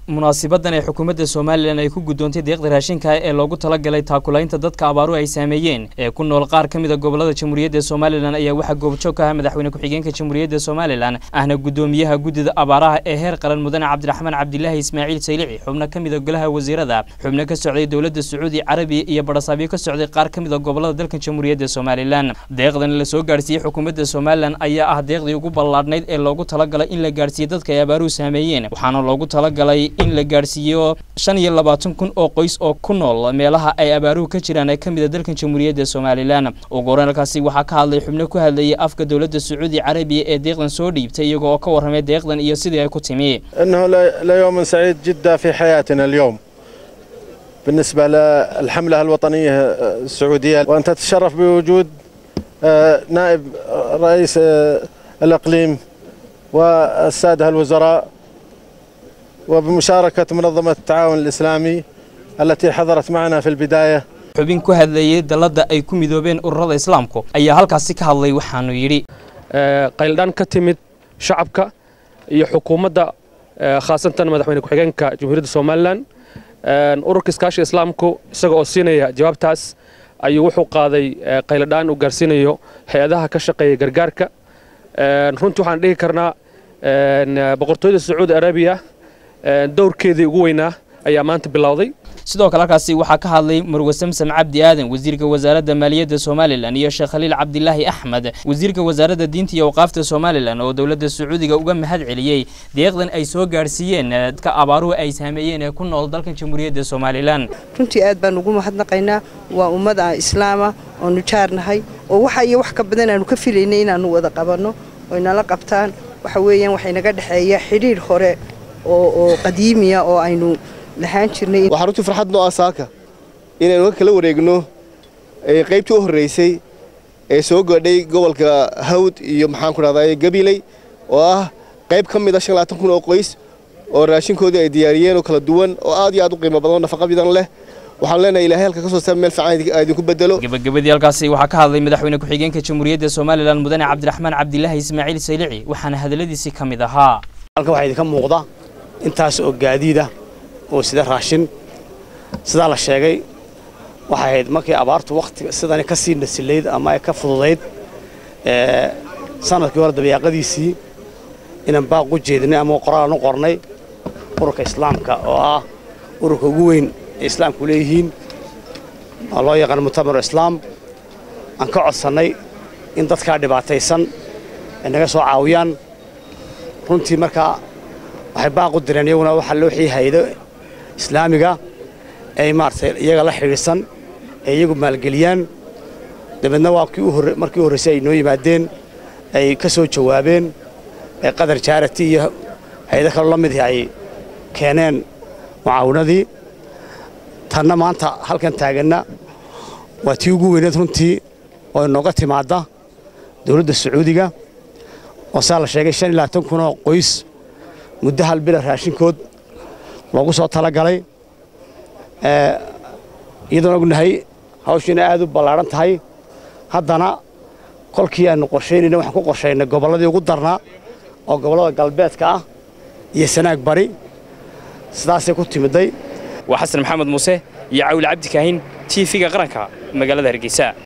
munaasibadan ee xukuumadda somalilan ay ku guddoontay deeqda raashinka ee loogu talagalay taakulaynta dadka abaaruhu ay saameeyeen ee ku nool qaar ka mida gobolada jamhuuriyadda somalilan ayaa waxaa goobjoog ka ah madaxweyne ku-xigeenka jamhuuriyadda somalilan ahna guddoomiyaha guddida abaaraha ee heer qaran mudane cabdiraxmaan cabdilaahi ismaaciil saylici xubno ka mida golaha wasiirada xubno ka socday dowladda sacuudi carabiya iyo badhasaabyo ka socday qaar ka mida gobolada dalkan jamhuuriyadda somalilan deeqdan la soo gaarsiiyey xukuumadda somalilan ayaa ah deeqdii ugu ballaadhnayd ee loogu talagalay in la gaarsiiyo dadka ay abaaruhu saameeyeen waxaana loogu talagalay in la gaarsiiyo shan iyo labaatan kun oo qoys oo ku nool meelaha ay abaaruhu ka jiraan ee ka mid a dalkan jamhuuriyadda somalilan ugu horeyn halkaasi waxaa ka hadlay xubno ku hadlayay afka dowladda sacuudi carabiya ee deeqdan soo dhiibtay iyaga oo ka warramay deeqdan iyo sidii ay ku timi انه ليوم سعيد جدا في حياتنا اليوم بالنسبه للحمله الوطنيه السعوديه وان تتشرف بوجود نائب رئيس الاقليم والساده الوزراء وبمشاركة منظمة التعاون الإسلامي التي حضرت معنا في البداية xubin ku hadlayay dalladda ay ku midoobeen ururada islaamku ayaa halkaasi ka hadlay waxaanu yidhi qayldhaan ka timid shacabka iyo xukuumadda khaasatan madaxweyne ku-xigeenka jamhuuriyadda somalilan ururka iskaashiga islaamku isaga oo siinaya jawaabtaas ayuu wuxuu qaaday qayladhaan uu gaarsiinayo hay-adaha ka shaqeeya gargaarka runtii waxaan dhihi karnaa boqortooyada sacuudi arabiya dowrkeedii ugu weynaa ayaa maanta bilowday sidoo kale halkaasi waxaa ka hadlay marwe samsam cabdi aadan wasiirka wasaaradda maaliyadda somalilan iyo sheekh khaliil cabdilaahi axmed wasiirka wasaaradda diinta iyo awqaafta somalilan oo dowladda sacuudiga uga mahad celiyey deeqdan ay soo gaarsiiyeen dadka abaaruhu ay saameeyeen ee ku nool dalkan jamhuuriyadda somalilan runtii aad baan ugu mahadnaqaynaa waa ummad aan islaama oonu jaarnahay oo waxa iyo wax ka badan aanu ka filaynay inaannu wada qabanno oy nala qabtaan waxa weeyaan waxay naga dhexeeya xidhiidh hore oo qadiimiya oo aynu lahaan jirnay waxaa runtii farxad noo ah saaka inaynu ka kala wareegno qaybtii u horraysay ee soo gaadhay gobolka hawd iyo maxaanku dhahdaa gabiley oo ah qayb ka mid a shan labaatan kun oo qoys oo raashinkoodii ay diyaariyeen oo kala duwan oo aad iyo aad u qiimo badan oo nafaqa badan leh waxaan leenahay ilaahay halka ka soo saar meel fiican idinku bedelo gabagabadii halkaasi waxaa ka hadlay madaxweyne ku-xigeenka jamhuuriyadda somalilan mudane cabdiraxmaan cabdilaahi ismaaciil saylici waxaana hadalladiisii ka mid ahaa halkan waxaa idinka muuqda intaas oo gaadiida oo sida raashin sidaa la sheegay waxay ahayd markii abaartu wakhtiga sidani ka sii nasilayd ama ay ka fududayd sanadkii hore dabayaaqadiisii inaan baaq u jeedinay ama qoraalan u qornay ururka islaamka oo ah ururka ugu weyn ee islaamku leeyihiin oo loo yaqaan mutamar islaam aan ka codsannay in dadkaa dhibaataysan ay naga soo caawiyaan runtii markaa waxay baaq u direen iyaguna waxaa loo wixii haydo islaamiga ay maaragtay iyaga la xidhiidhsan ee iyagu maalgeliyaan dabeedna waa kii markii u horraysay ay noo yimaadeen ay ka soo jawaabeen ee qadar jaarati iyo hay-ado kaloo la midii ay keeneen mucaawinadii tanna maanta halkan taaganna waa tii ugu weyneed runtii oo inooga timaadda dowladda sacuudiga oo saa la sheegay shan iyo labaatan kun oo qoys muddo hal bila raashinkood loogu soo talagalay iyadoon ognahay hawshiina aad u ballaadhan tahay haddana kolkii aannu qorshaynayna waxaan ku qorshaynay gobolladii ugu darnaa oo gobollada galbeedka ah iyo sanaag bari sidaasay ku timiday waa xasan maxamed muuse iyo cawil cabdi kaahin tv-ga qaranka magaalada hargeysa